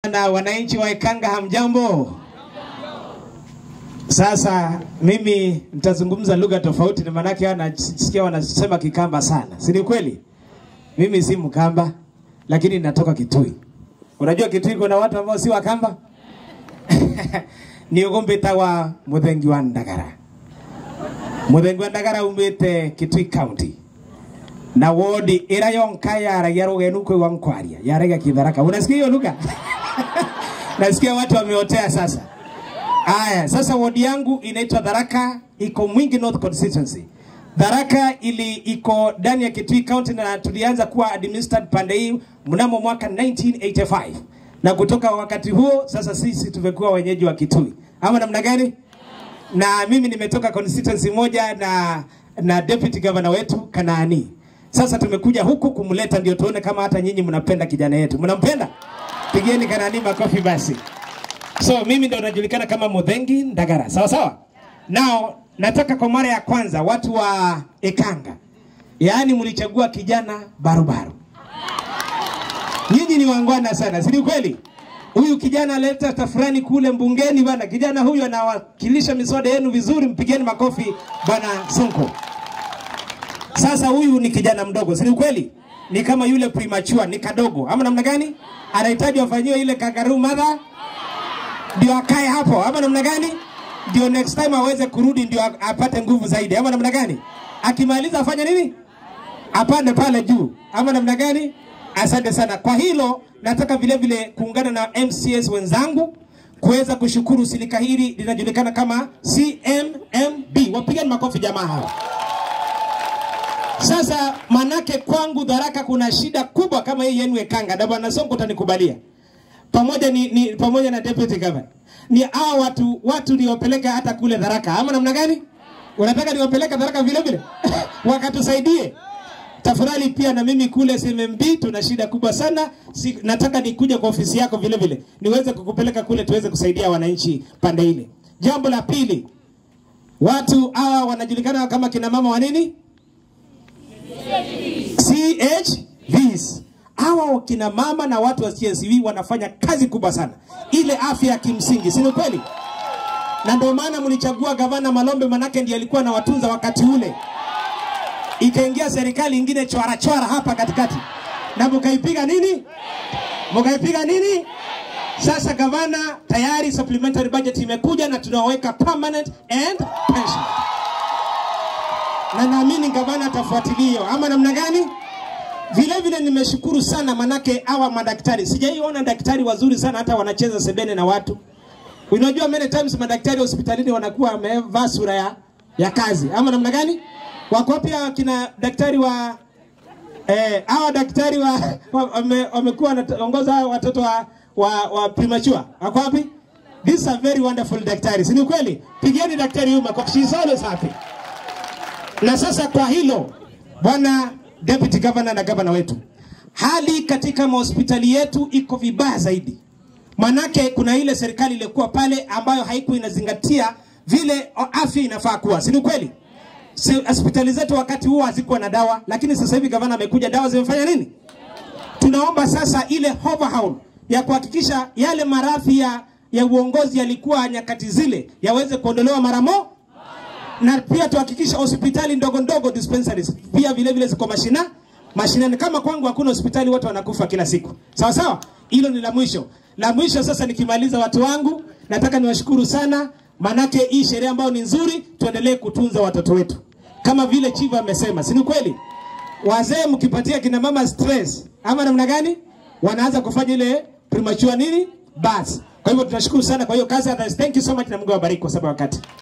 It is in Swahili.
Na wananchi wa Ekanga hamjambo? Sasa mimi nitazungumza lugha tofauti, na maanake wanasikia wanasema Kikamba sana, si ni kweli? Mimi si Mkamba, lakini natoka Kitui. Unajua Kitui kuna watu ambao si Wakamba niogombe tawa muthengi wa Ndagara. Muthengi wa Ndagara umite Kitui County na wodi ira yonka yaragia rugenu kwe wa nkwaria yaragia kidharaka. Unasikia hiyo lugha? Nasikia watu wameotea sasa. Aya, sasa wodi yangu inaitwa Tharaka, iko Mwingi North Constituency. Tharaka ili iko ndani ya Kitui County na tulianza kuwa administered pande hii mnamo mwaka 1985 na kutoka wakati huo sasa sisi tumekuwa wenyeji wa Kitui, ama namna gani? Na mimi nimetoka constituency moja na na deputy governor wetu Kanaani. Sasa tumekuja huku kumleta ndio tuone kama hata nyinyi mnapenda kijana yetu. Mnampenda? Pigeni Kanaani makofi basi. So mimi ndo najulikana kama Muthengi Ndagara. Sawa sawa? Now nataka kwa mara ya kwanza watu wa Ekanga, yaani mlichagua kijana barubaru. Nyinyi ni wangwana sana, si ni kweli? Huyu kijana aleta tafurani kule mbungeni bana. Kijana huyu anawakilisha miswada yenu vizuri, mpigeni makofi bana Sonko. Sasa huyu ni kijana mdogo, si ni kweli? Ni kama yule premature, ni kadogo ama namna gani? Anahitaji wafanyiwe ile kangaroo mother ndio akae hapo ama namna gani? Ndio next time aweze kurudi ndio apate nguvu zaidi ama namna gani? Akimaliza afanye nini? Apande pale juu ama namna gani? Asante sana kwa hilo. Nataka vile vile kuungana na MCS wenzangu kuweza kushukuru silika hili linajulikana kama CMMB. Wapigeni makofi jamaa hawa. Sasa manake kwangu Tharaka kuna shida kubwa kama hii yenu Ekanga, na bwana Sonko utanikubalia pamoja ni, ni pamoja na deputy governor ni hao watu watu niwapeleka hata kule Tharaka ama namna gani? Unataka niwapeleka Tharaka vile vile wakatusaidie tafadhali. Pia na mimi kule CMMB tuna shida kubwa sana si, nataka nikuje kwa ofisi yako vile vile niweze kukupeleka kule tuweze kusaidia wananchi pande ile. Jambo la pili, watu hawa wanajulikana kama kina mama wa nini? CHVs hawa wakina mama na watu wa CSV wanafanya kazi kubwa sana, ile afya ya kimsingi, si kweli? Na ndio maana mlichagua gavana Malombe, manake ndiye alikuwa anawatunza wakati ule. Ikaingia serikali ingine chwara chwara hapa katikati, na mkaipiga nini? Mkaipiga nini? Sasa gavana tayari supplementary budget imekuja na tunaweka permanent and pension, na naamini gavana atafuatilia hiyo, ama namna gani? Vile vile nimeshukuru sana manake hawa madaktari, sijaiona daktari wazuri sana, hata wanacheza sebene na watu. Unajua many times madaktari hospitalini wanakuwa wamevaa sura ya, ya kazi ama namna gani? Wako pia kina daktari wa eh, hawa daktari wa wamekuwa wanaongoza watoto wa, wa, wa premature. Wako wapi? These are very wonderful daktari, si ni kweli? Pigeni daktari huyu makofi, she is always happy. Na sasa kwa hilo bwana deputy governor na gavana wetu, hali katika mahospitali yetu iko vibaya zaidi. Manake kuna ile serikali ilikuwa pale ambayo haikuwa inazingatia vile afya inafaa kuwa, si ni kweli? Hospitali zetu wakati huo hazikuwa na dawa, lakini sasa hivi gavana amekuja, dawa zimefanya nini? Tunaomba sasa ile overhaul ya kuhakikisha yale maradhi ya, ya uongozi yalikuwa nyakati zile yaweze kuondolewa mara moja na pia tuhakikisha hospitali ndogo ndogo dispensaries pia vile vile ziko mashina mashinani. Kama kwangu hakuna hospitali, watu wanakufa kila siku, sawa sawa. Hilo ni la mwisho. La mwisho sasa, nikimaliza watu wangu, nataka niwashukuru sana, manake hii sheria ambayo ni nzuri, tuendelee kutunza watoto wetu kama vile Chiva amesema, si ni kweli? Wazee mkipatia kina mama stress ama namna gani, wanaanza kufanya ile premature nini, basi. Kwa hivyo tunashukuru sana kwa hiyo kazi. Thank you so much na Mungu awabariki kwa sababu wakati